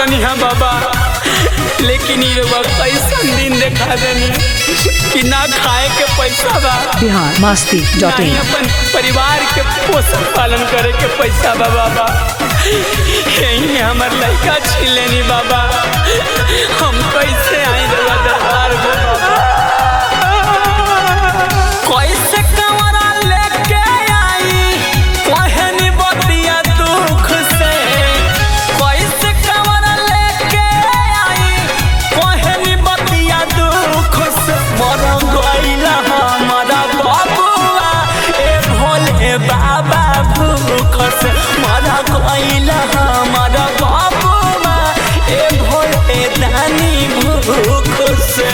रहनी है बाबा लेकिन ये रउआ कैसन दिन देखा देनी कि ना खाए के पैसा बा बिहार मस्ती डॉट नहीं इन अपन परिवार के पोषण पालन करे के पैसा बा बाबा यही में हमार लड़का छीन लेनी बाबा हम कैसे आई रउआ दरबार में बाबा कैसे कमरा लेके आई कहनी बतिया दुख से कैसे कमरा लेके आई कहनी बतिया दुख से मर गइला हमारा बबुआ ए भोले बाबा भूख से मर गइला हमारा बबुआ ए भोले दानी भूख से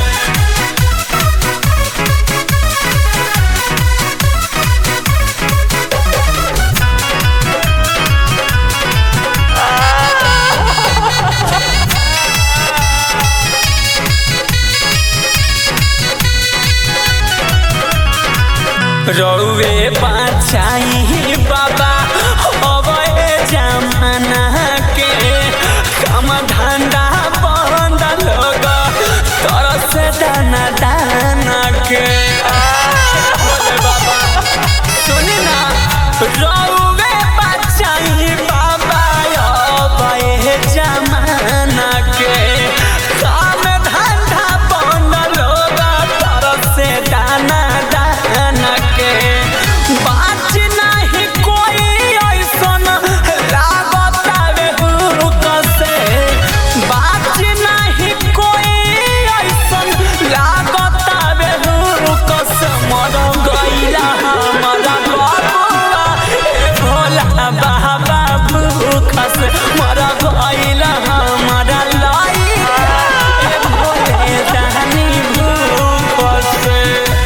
रौवे बचाई बाबा अबे जमाना के काम धंधा बंद लोग तरस दाना दाना के बोले बाबा सुनी ना रौवे बचाई बाबा अबे जमाना के काम धंधा बंद लोग तरस दाना दाना के बात नहीं कोई ऐसन लागत आवे हुक से बात नहीं कोई ऐसन लागत आवे हुक से मर गइला हमारा बबुआ ए भोला बाबा भूख से मर गइला हमारा लइका ए भोले दानी भूख से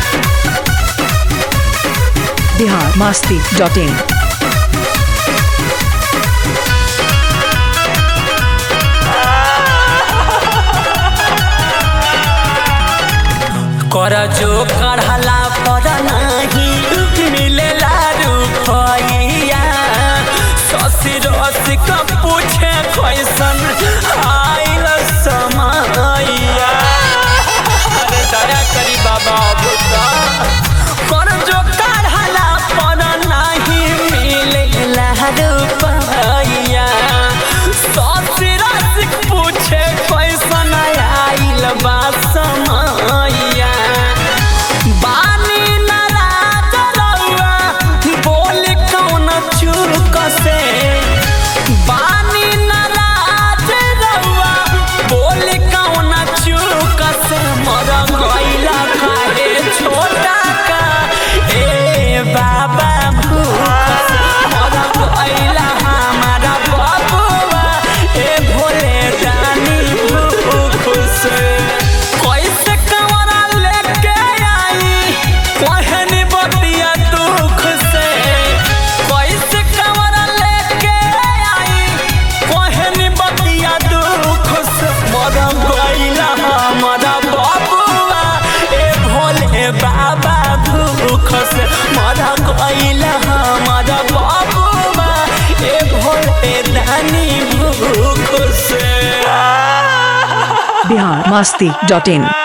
बिहार मस्ती डॉट इन कर जो करहला पर नहीं मिलेला रुपैया ससुर रसिक पूछे कैसन आइल समैया अरे दया करी बाबा बुता कर जो करहला पर नहीं मिलेला रुपैया ससुर रसिक पूछे कैसन आइल बा समैया बानी नाराज रउआ बोल कौन चूक से बानी नाराज रउआ बोल कौन चूक से मर गइला काहे छोटा का ए बाबा भूख से मर गइला हमारा बबुआ ए भोले दानी भूख से कैसे कमरा लेके आई कहनी बतिया दुख से कैसे कमरा लेके आई कहनी बतिया दुख से मर गइला हमारा बबुआ ए भोले बाबा भूख से मर गइला हमारा बबुआ ए भोले दानी भूख से बिहार मस्ती डॉट इन